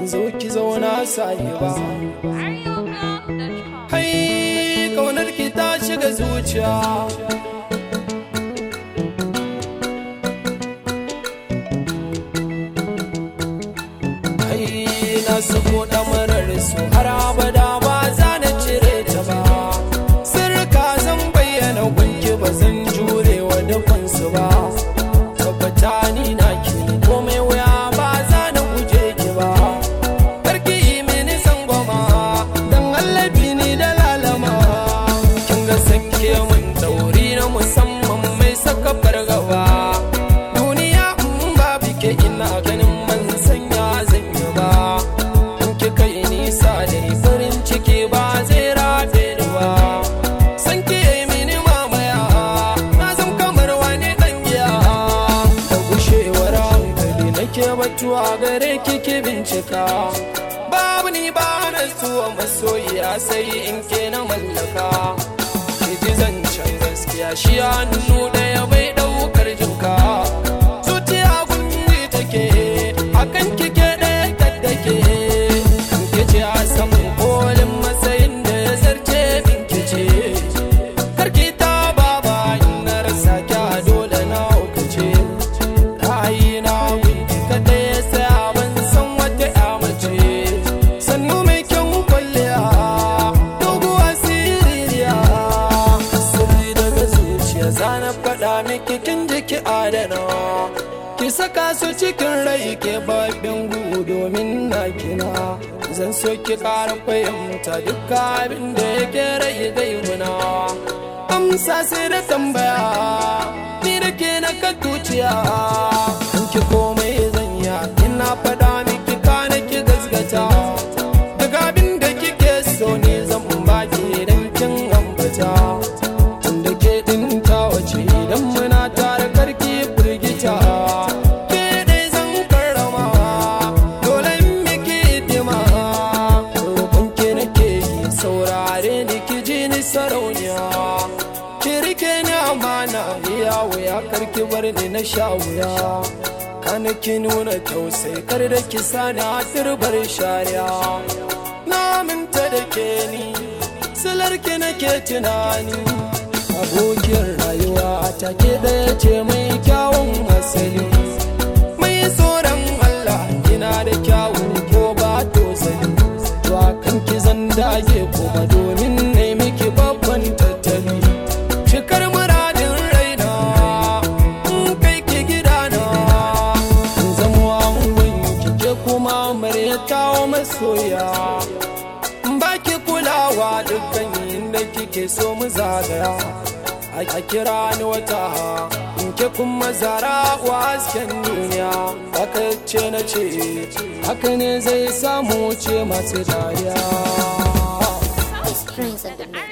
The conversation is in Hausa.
zo ki zauna sayi ba hai kaunar ki ta shiga zuciya hai na sako damarar su har abada ba za na cire ta ba sirka zan bayyana gunki ba zan jure wa dukansu ba tabbata ni na ki komai wuya ba za na guje ki ba karki yi mini sangwama dan allabi ni da lalama kin ga sanke mun dauri na musamman mai saka fargaba duniya in ba bike ina ganin man sanya zan yi ba in ki kai nisa da farin ciki ba zai rabe ni ba san ki yi mini mamaya na zan kamar wani dan giya da gushewar hankali nake batuwa gare ki ki bincika babu ni ba na zuwa masoyiya sai in ke na mallaka ki ji zancen gaskiya shi hannu ɗaya bai ɗaukar jinka zuciya gunji take akan kike ɗaya tattake ki ce a saman kolin matsayin da ya zarce min ki ce karki ta baba ina rasa kya dole na hukace ra'ayina gunki kaɗai ya saya ban san wata ya mace sannu mai kyan kwalliya doguwa siririya sirri daga zuciya zana faɗa miki kin jiki adana ki saka su cikin rai ke babin gu domin na kina zan so ki ƙara fahimta duk abin da yake rai gaibuna amsa sai da tambaya ni da ke na ka tuciya in ki komai zan ya ina faɗa miki kana ki gasgata daga abin da kike so ne zan baki idan kin ambata tunda ke din ta wace idan muna tare karki firgita ke dai zan karrama dole in miki hidima roƙon ki nake yi saurare ni ki ji ni sarauniya ki rike ni amana iya wuya karki bar ni na sha wuya kana ki nuna tausayi kar da ki sani a turbar shari'a na minta da ke ni silar ki nake tunani abokiyar rayuwa ta ke ɗaya ce mai kyawun asali mai tsoron Allah kina da kyawu ko ba tozali to kan ki zan dage kuma domin ne miki babban tattali cikar muradin raina in kai ki gidana in zama angon kike kuma kawo masoya baki kulawa dukkan inda kike so mu zagaya a kira ni wata in ke kuma zara wa hasken duniya haka ce na ce haka ne zai samu ce masu dariya Prince of the Mix.